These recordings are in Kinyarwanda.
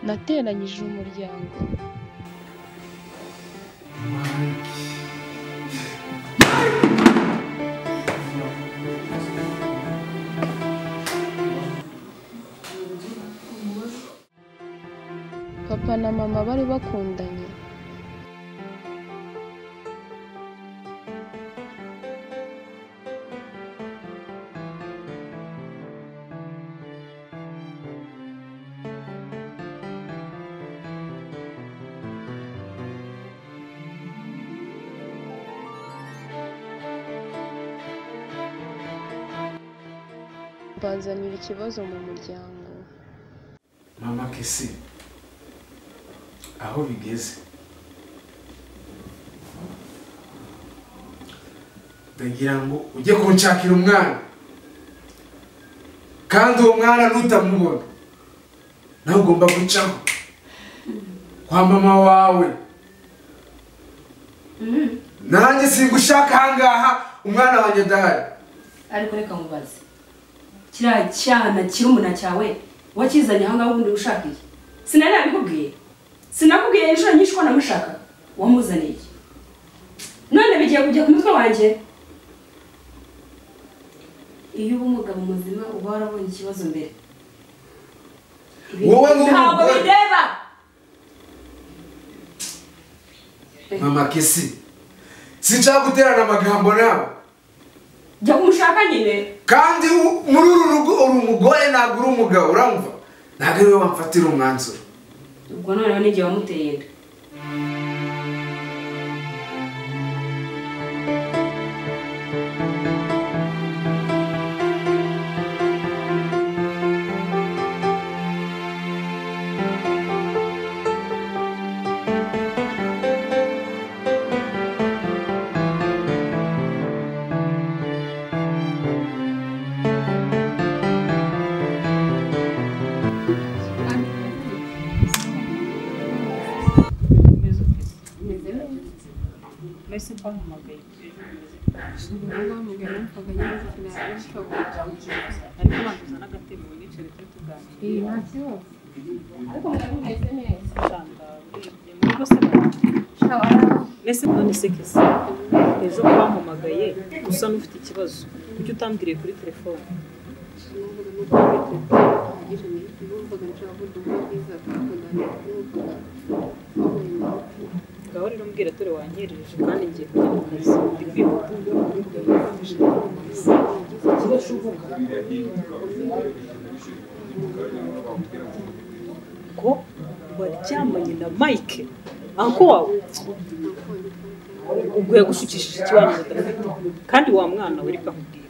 yateranyije umuryango papa na mama bari bakundanye banzanira ikibazo mu muryango mama kesi aho bigeze ndagira ngo ujye kunshakira umwana kandi uwo mwana nutamubona nawe ugomba gucaho kwa mama wawe nanjye singushaka ahangaha umwana wanjye adahari ariko reka mubaze kiriya cyana kirumuna cyawe wakizanye ahangaha ubundi ushakiye sinari nabikubwiye sinakubwiye inshuro nyinshi ko namushaka wamuzaniye iki none bigiye kujya ku mutwe wanjye iyo uba umugabo muzima uba warabonye ikibazo mbere Wowe ni ntabwo umugore. bireba mama kesi sinshaka guterana amagambo nawe jya kumushaka nyine kandi u- muri uru rugo uri umugore ntabwo uri umugabo uramva ntabwo ari wowe wamfatira umwanzuro ubwo noneho n'igihe wamuteye inda mbese none se kese ejo wampamagaye usa n'ufite ikibazo kuki utambwiriye kuri telefone ngaho rero mbwira dore wanyereje kandi ngiye kujya mu kazi ndi kwihuta ko waryamanye na mike anko wawe ubwo yagushukishije ikibanza udafite kandi wa mwana we reka nkubwire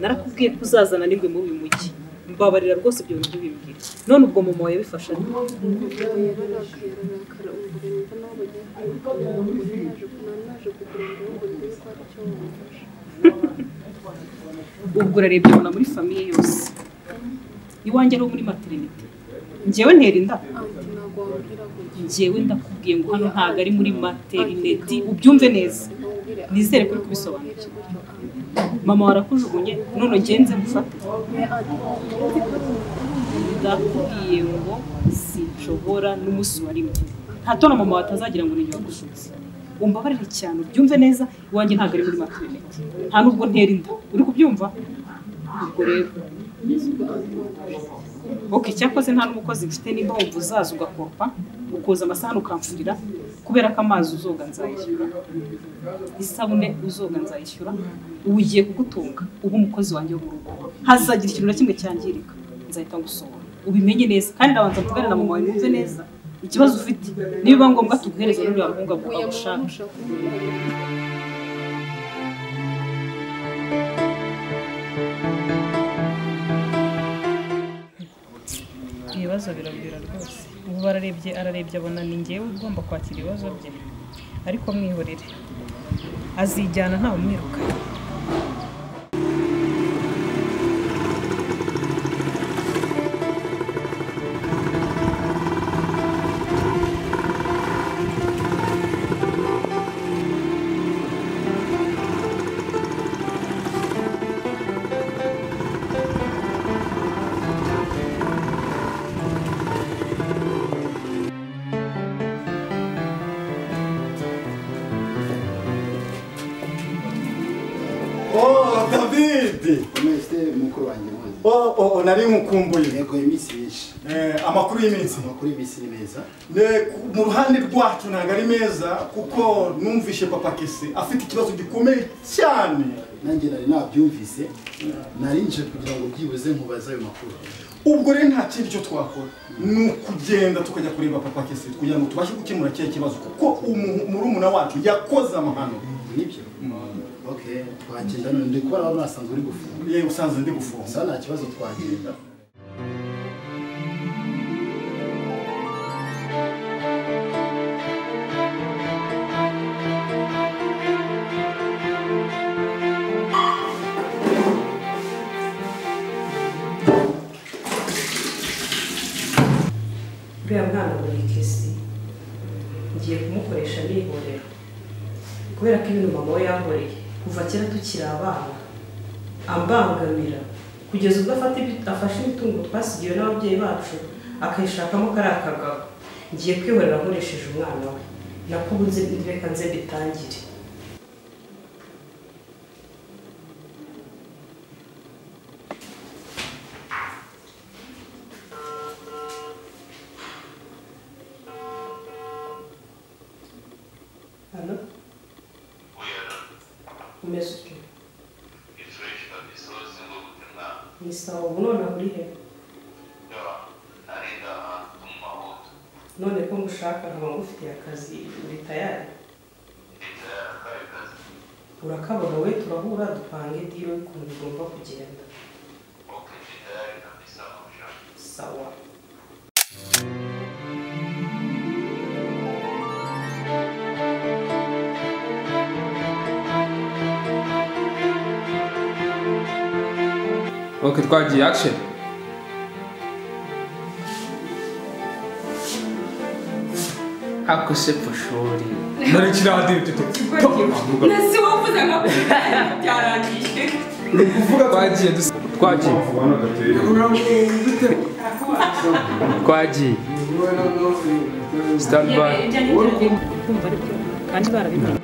narakubwiye ko uzazana n'ingwe muri uyu mujyi mbabarira rwose ibyo bintu bimbwire none ubwo mama wawe yabifashe ate? ubwo urarebye ubona muri famiye yose iwanjye ari uwo muri materinite njyewe ntera inda njyewe ndakubwiye ngo hano ntabwo ari muri materineti ubyumve neza nizere ko uri kubisobanukirwa mama warakujugunye none ugenze gufata ndakubwiye ngo sinshobora n'umunsi wa rimwe nta tona mama watazagira ngo n'igihe wagushutse umbabarire cyane ubyumve neza iwanjye ntabwo ari muri materineti nta nubwo ntera inda uri kubyumva ubwo rero ok cyakoze nta n'umukozi mfite nimba wumva uzaza ugakopa ukoza amasahani ukamfurira kubera ko amazi uzoga nzayishyura isabune uzoga nzayishyura ubu ugiye kugutunga uba umukozi wanjye wo mu rugo hazagira ikintu na kimwe cyangirika nzahita ngusohora ubimenye neza kandi ndabanza kuvugana na mama wawe wumve neza ikibazo ufite nibiba ngombwa tuguhereza n'uriya muhungu aguha ushaka ibibazo biragwira rwose ubu bararebye ararebye abona ni ngewe ugomba kwakira ibibazo bye ariko mwihorere azijyana ntawe umwirukanye esite komesite mukuru wanjye mwanyi oh, oh, oh, nari nkukumbuye yego iminsi myinshi eh, amakuru y'iminsi amakuru y'iminsi ni meza Ne- ku- mu ruhande rwacu ntabwo ari meza kuko numvishe papa kese afite ikibazo gikomeye cyane nanjye nari nabyumvise nari nje kugira ngo byibuze nkubaze ayo makuru ubwo rero nta kindi cyo twakora ni ukugenda tukajya kureba papa kese kugira ngo tubashe gukemura kiriya kibazo kuko umu- murumuna wacu yakoze amahano nibyo ok twagenda none ndi kubona wari wasanzwe uri gufunga yewe usanze ndi gufunga gusa nta kibazo twagenda uriya mwana wa kesi ngiye kumukoresha nihorera kubera ko ibintu mama we yankoreye kuva kera tukiri abana ambangamira kugeza ubwo afata ibi- afashe imitungo twasigiwe n'ababyeyi bacu akayishakamo kariya kagabo ngiye kwihorera nkoresheje umwana we nakubuze reka nze mbitangire hano umeze utyo ni sawa ubu none aho uri he none ko ngushaka nkaba ngufitiye akazi uri tayari urakabona we turahura dupange diyo y'ukuntu bigomba kugenda sawa Ok, twagiye action. Ako se pashori. Nari kirahadiri tutete. nasi wavuze akakubita byarangiye Twagiye dusa. Twagiye. Twagiye. Stand by. kumva aribyo kandi barabimenye